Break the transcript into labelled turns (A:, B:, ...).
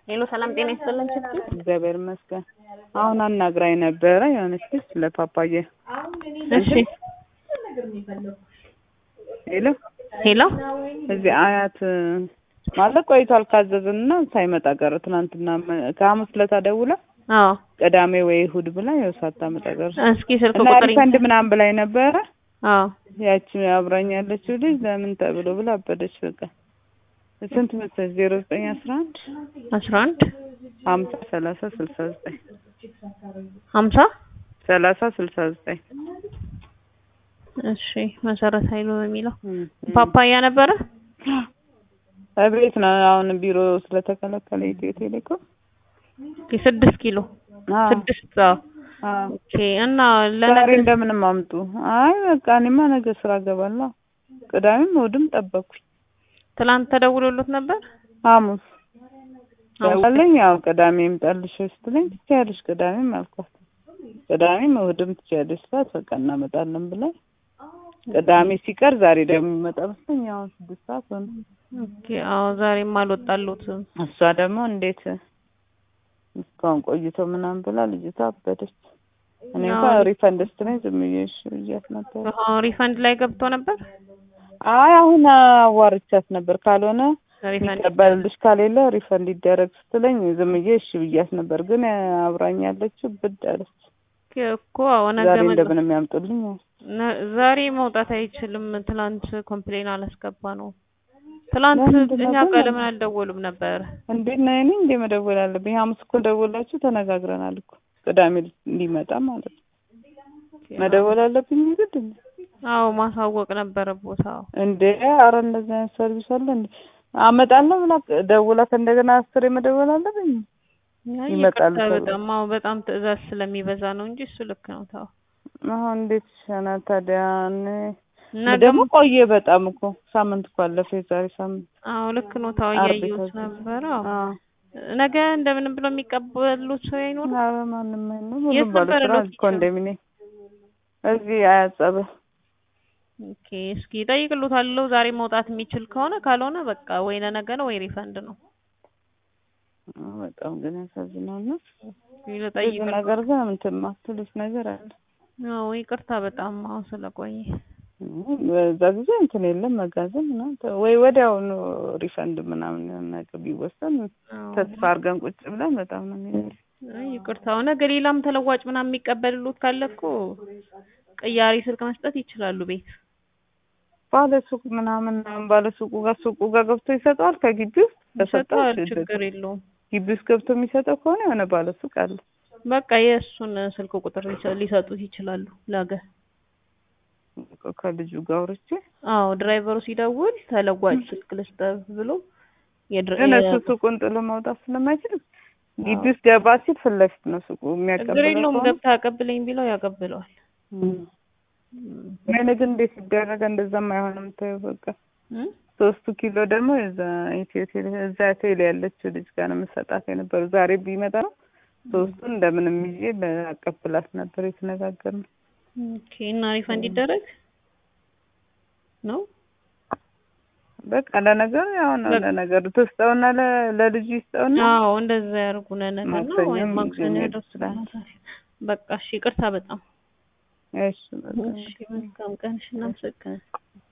A: ሄሎ ሰላም ጤና ይስጥልን ችግር
B: እግዚአብሔር ይመስገን። አሁን አናግራኝ ነበረ የሆነች ልጅ ስለ ፓፓዬ።
A: እሺ
B: ሄሎ
A: ሄሎ
B: እዚህ አያት ማለት ቆይቷል ካዘዝንና ሳይመጣ ቀረ። ትናንትና መ- ከሐሙስ ዕለት ደውላ
A: አዎ
B: ቅዳሜ ወይ እሑድ ብላ ያው ሳታመጣ ቀረ
A: እስኪ ስልክ
B: እና
A: ቁጥር
B: ሪፈንድ ምናምን ብላኝ ነበረ።
A: አዎ
B: ያቺ አብራኝ ያለችው ልጅ ለምን ተብሎ ብላ አበደች። በቃ ስንት መሰለሽ? ዜሮ ዘጠኝ አስራ አንድ
A: አስራ አንድ
B: ሀምሳ ሰላሳ ስልሳ ዘጠኝ
A: ሀምሳ
B: ሰላሳ ስልሳ ዘጠኝ
A: እሺ መሰረት ኃይሉ በሚለው ፓፓያ ነበረ
B: እቤት ነው አሁን ቢሮ ስለተከለከለ ኢትዮ ቴሌኮም
A: ኦኬ፣ ስድስት ኪሎ
B: አዎ፣
A: ስድስት አዎ
B: አዎ።
A: ኦኬ እና
B: ዛሬ
A: ለነገ
B: እንደምንም አምጡ። አይ በቃ እኔማ ነገ ስራ እገባለሁ። ቅዳሜም እሑድም ጠበቅኩኝ።
A: ትላንት ተደውሎሎት ነበር
B: ሐሙስ
A: ሐሙስ
B: ደወለኝ። ያው ቅዳሜ ይምጣልሽ ስትለኝ ትችያለሽ ቅዳሜም አልኳት። ቅዳሜም እሑድም ትችያለሽ ስላት በቃ እናመጣለን ብላኝ ቅዳሜ ሲቀር ዛሬ ደግሞ ይመጣ መስለኝ አሁን ስድስት ሰዓት ሆነ።
A: ኦኬ አዎ ዛሬም አልወጣሎትም
B: እሷ ደግሞ እንዴት እስካሁን ቆይቶ ምናምን ብላ ልጅቷ አበደች። እኔ እንኳን
A: አዎ።
B: ሪፈንድ ስትለኝ ዝም ብዬ እሺ ብያት ነበር።
A: አዎ ሪፈንድ ላይ ገብቶ ነበር
B: አይ አሁን አዋርቻት ነበር። ካልሆነ
A: ሪፈንድ
B: ይቀበልልሽ ከሌለ ሪፈንድ ይደረግ ስትለኝ ዝም ብዬ እሺ ብያት ነበር። ግን አብራኝ ያለችው ብድ አለች።
A: እኮ አዎ ነገ
B: ዛሬ
A: መግባት-
B: እንደምንም ያምጡልኝ።
A: ነ- ዛሬ መውጣት አይችልም። ትላንት ኮምፕሌን አላስገባ ነው። ትላንት
B: ለምንድን ነው
A: እኛ
B: ግን?
A: ጋር ለምን አልደወሉም ነበር?
B: እንዴት ነው እኔ እንዴ መደወል አለብኝ? ሐሙስ እኮ ደውላችሁ ተነጋግረናል እኮ ቅዳሜ እንዲመጣ ማለት ነው። መደወል አለብኝ ግድ እንዴ?
A: አዎ ማሳወቅ ነበረ ቦታው።
B: እንዴ አረ እንደዚህ አይነት ሰርቪስ አለ እንዴ? አመጣለሁ ብላ ደውላ ከእንደገና አስሬ መደወል አለብኝ?
A: ያ
B: ይመጣል
A: ይቅርታ
B: ተብሎ።
A: በጣም አዎ በጣም ትዕዛዝ ስለሚበዛ ነው እንጂ እሱ ልክ ነው። ተው
B: አሁን እንዴት ይሻላል ታዲያ? እኔ
A: ነገ
B: ደግሞ ቆየ በጣም እኮ ሳምንት እኮ አለፈ። የዛሬ ሳምንት
A: አዎ ልክ ነው። ተው
B: አርብ
A: እያየሁት
B: የታዘዘ።
A: ነበረ። አዎ
B: አዎ
A: ነገ እንደምንም ብሎ የሚቀበሉት ሰው አይኖርም።
B: ኧረ ማንም አይኖር።
A: የት
B: ሁሉም ባለ
A: ነበረ
B: ስራ
A: ሎኬሽኑ?
B: ኮንዶሚኒየም እዚህ አያጸበ
A: ኦኬ እስኪ እጠይቅልዎታለሁ ዛሬ መውጣት የሚችል ከሆነ ካልሆነ በቃ ወይ ለነገ ነው ወይ ሪፈንድ ነው።
B: በጣም ግን ያሳዝናል። ነው ብዙ
A: ልጠይቅልዎት።
B: ነገር ግን እንትን ማትሉት ነገር አለ።
A: አዎ ይቅርታ በጣም አዎ ስለቆየ
B: በዛ ጊዜ እንትን የለም መጋዘን ምናምን ተ- ወይ ወዲያውኑ ሪፈንድ ምናምን የሆነ ነገር ቢወሰን
A: አዎ።
B: ተስፋ አድርገን ቁጭ ብለን በጣም ነው የሚለው።
A: አይ ይቅርታ ነገ ሌላም ተለዋጭ ምናምን የሚቀበልሉት ካለ እኮ ቅያሪ ስልክ መስጠት ይችላሉ ቤት
B: ባለ ሱቅ ምናምን ባለ ሱቁ ጋር ሱቁ ጋር ገብቶ ይሰጠዋል። ከግቢ ውስጥ ከሰጠው
A: ይሰጠዋል
B: ችግር
A: ችግር የለውም
B: ግቢ ውስጥ ገብቶ የሚሰጠው ከሆነ የሆነ ባለ ሱቅ አለ።
A: በቃ የእሱን ስልክ ቁጥር ሊሰ- ሊሰጡት ይችላሉ ነገ
B: ከልጁ ጋር አውርቼ
A: አዎ ድራይቨሩ ሲደውል ተለዋጭ ስልክ ልስጠህ ብሎ የድር-
B: ግን እሱ
A: የ-
B: ሱቁን ጥሎ መውጣት ስለማይችል ግቢ ውስጥ ገባ ሲል ፊት ለፊት ነው ሱቁ
A: ችግር
B: የሚያቀብለው
A: የለውም
B: ከሆነ
A: ገብተህ አቀብለኝ ቢለው ያቀብለዋል
B: እም። እኔ ግን እንዴት ሲደረገ እንደዛም አይሆንም። ተይው በቃ
A: እም?
B: ሶስቱ ኪሎ ደግሞ እዛ ኢትዮ ቴሌ እዛ ቴሌ ያለችው ልጅ ጋር ነው የምሰጣት የነበረው። ዛሬ ቢመጣ ነው ሶስቱን እንደምንም ይዤ ለአቀብላት ነበር የተነጋገርነው።
A: ኦኬ እና ሪፈንድ ይደረግ ነው
B: በቃ ለነገሩ ያው ነው
A: በቃ።
B: ለነገሩ ትስጠውና ለ- ለልጁ ይስጠውና
A: አዎ እንደዛ ያርጉ ለነገ ነው
B: ማክሰኞ
A: ወይም ማክሰኞ
B: የሚሄድ
A: ያደርሱልናል
B: ይችላል።
A: በቃ እሺ ይቅርታ በጣም
B: እሺ በቃ
A: እሺ መልካም ቀን እሺ እናመሰግናለን